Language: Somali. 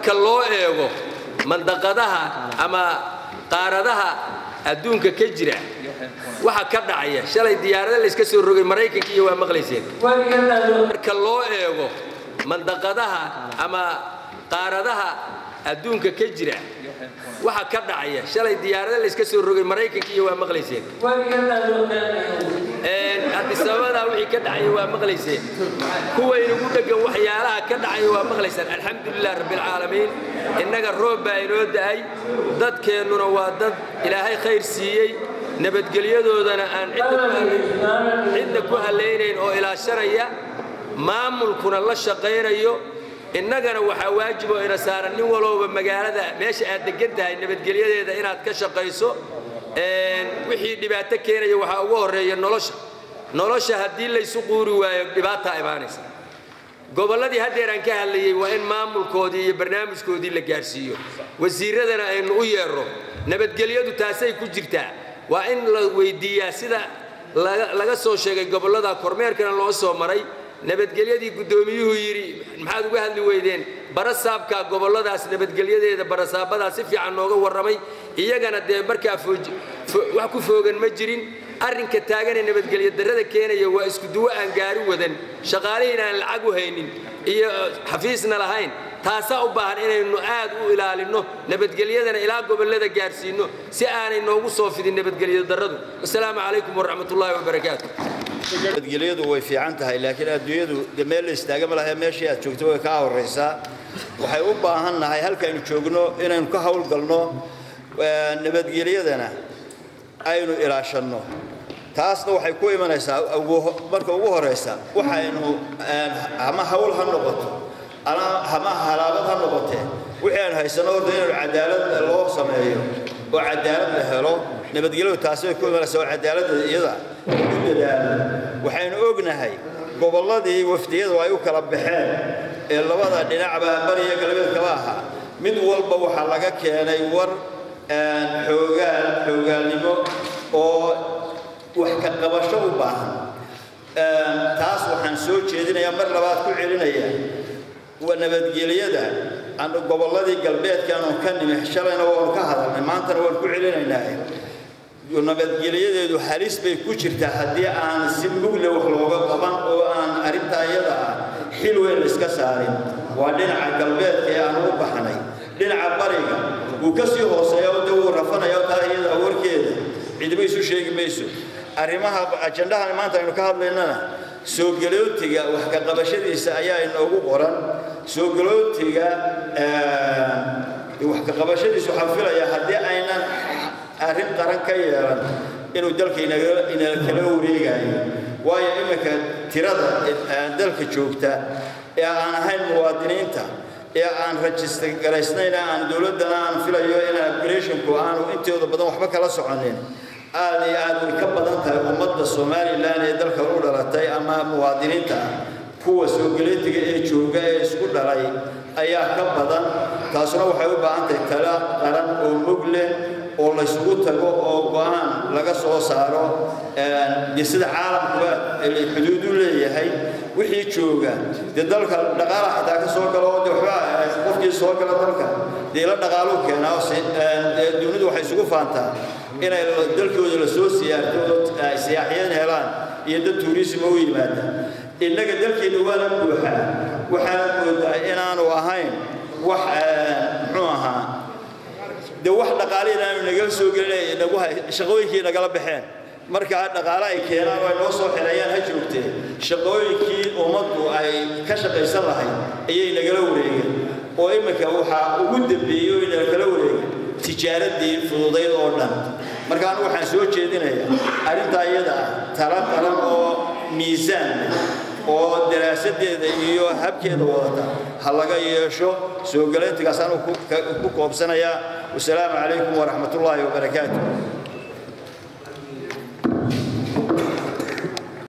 marka loo eego mandaqadaha ama qaaradaha adduunka ka jira waxa ka dhacaya shalay diyaarada layska soo rogay maraykanka iyo waa maqlayseen marka loo eego mandaqadaha ama qaaradaha adduunka ka jira waxa ka dhacaya shalay diyaarada layska soo rogay maraykanka iyo waa maqlayseen adisababadaa wixii ka dhacaya waa maqlayseen kuwaynagu dheggan waxyaalaha ka dhacaya waa maqlaysaan alxamdulilah rabbilcaalamiin innaga roob baa inoo da'ay dadkeennuna waa dad ilaahay khayr siiyey nabadgelyadoodana aan cidda ku hallaynayn oo ilaashanaya maamulkuna la shaqaynayo innagana waxaa waajib oo ina saaran nin walowba magaalada meesha aad degan tahay nabadgelyadeeda inaad ka shaqayso wixii dhibaato keenaya waxaa ugu horreeya nolosha nolosha haddii laysu quuri waayo dhibaataa imaanaysa gobolladii haddeer aan ka hadlayey waa in maamulkoodii iyo barnaamijkoodii la gaarsiiyo wasiiradana aynu u yeerro nabadgelyadu taasay ku jirtaa waa in la weydiiyaa sida laga soo sheegay gobollada kormeerkana loo soo maray nabadgelyadii guddoomiyuhu yidhi maxaad uga hadli weydeen barasaabka gobolladaas nabadgelyadeeda barasaabadaa si fiican nooga warramay iyagana dee markaa wax ku foogan ma jirin arrinka taaganee nabadgelyo darrada keenaya waa isku duwo aan gaari wadan shaqaalihiin aan lacag u haynin iyo xafiisna lahayn taasaa u baahan inaynu aad u ilaalinno nabadgelyadana ilaa gobollada gaarsiinno si aanay noogu soo fidin nabadgelyo darradu wasalaamu calaykum waraxmatullaahi wabarakaatu nabadgelyadu way fiican tahay laakiin adduunyadu de meel la istaaga ma lahe meeshii aad joogto way kaa horraysaa waxay u baahan nahay halkaaynu joogno inaynu ka hawlgalno nabadgelyadana aynu ilaashanno taasna waxay ku imanaysaa marka ugu horraysa waxaynu ama hawl ha noqoto ama halaabad ha noqotee wixii aan haysano horta inaynu cadaalad loo sameeyo oo cadaalad la helo nabadgelyadu taasi bay ku imanaysaa oo cadaaladda iyada u dadaalo waxaynu ognahay gobolladii wafdiyadu ay u kala baxeen ee labada dhinacba bariya galbeed kaba ahaa mid walba waxaa laga keenay war xoogaal xoogaalnimo oo wax ka qabasho u baahan taas waxaan soo jeedinayaa mar labaad ku celinaya nabadgelyada gobolladii galbeedkaanu ka nimi shalayna waanu ka hadalnay maantana waan ku celinaynaa nabadgelyadeedu halis bay ku jirtaa haddii aan si mugle wax looga qaban oo aan arrintaa iyada ah xil weyn layska saarin waa dhinaca galbeedka ee aan u baxnay dhinaca bariga wuu ka sii hooseeya oo de wuu rafanaya taa iyada warkeeda cidima isu sheegi mayso arrimaha ajandahan maanta aynu ka hadlaynana soo galootiga wax ka qabashadiisa ayaa inoogu qoran soo galootiga wax ka qabashadiisa waxaan filayaa haddii aynan arrin qaran ka yeelan inuu dalka inala kala wareegayo waayo iminka tirada dalka joogta ee aan ahayn muwaadiniinta ee aan rajista garaysnayn aan dowladdana aan filayo in upgradeshinku aanu intooda badan waxba kala soconin aad iyo aad way ka badan tahay ummadda somalilan ee dalka u dhalatay ama muwaadiniinta ah kuwa soogaleetiga ee jooga ee isku dhalay ayaa ka badan taasuna waxay u baahan tahay tala qaran oo mug leh oo laysugu tago oo go-aan laga soo saaro de sida caalamkuba xuduud u leeyahay wixii jooga dee dalka dhaqaala xitaa ka soo galo de waxba qofkii soo gala dalka dee la dhaqaaluu keenaa oo dunidu waxay isugu faantaa inay dalkooda la soo siyaarto oo siyaaxiyad helaan iyo dad tuurisima u yimaada innaga dalkeena waana buuxaa waxaana moodaa inaanu ahayn wax muxuu ahaa de wax dhaqaale inaanu nagala soo gelin nagu shaqooyinkii nagala baxeen markaa dhaqaale ay keenaan oo ay noo soo xereeyaan ha joogtee shaqooyinkii ummaddu ay ka shaqaysan lahayd ayay nagala wareegeen oo iminka waxaa ugu dambeeyey oo nagala wareegeen tijaaradii fududayd oo dhan marka anu waxaan soo jeedinayaa arrintaa iyada ah tala qaran oo miisaan leh oo daraasadeeda iyo habkeeda wadata ha laga yeesho soo galayntigaas anu ku koobsanayaa wasalaamu calaykum waraxmat ullaahi wabarakaatu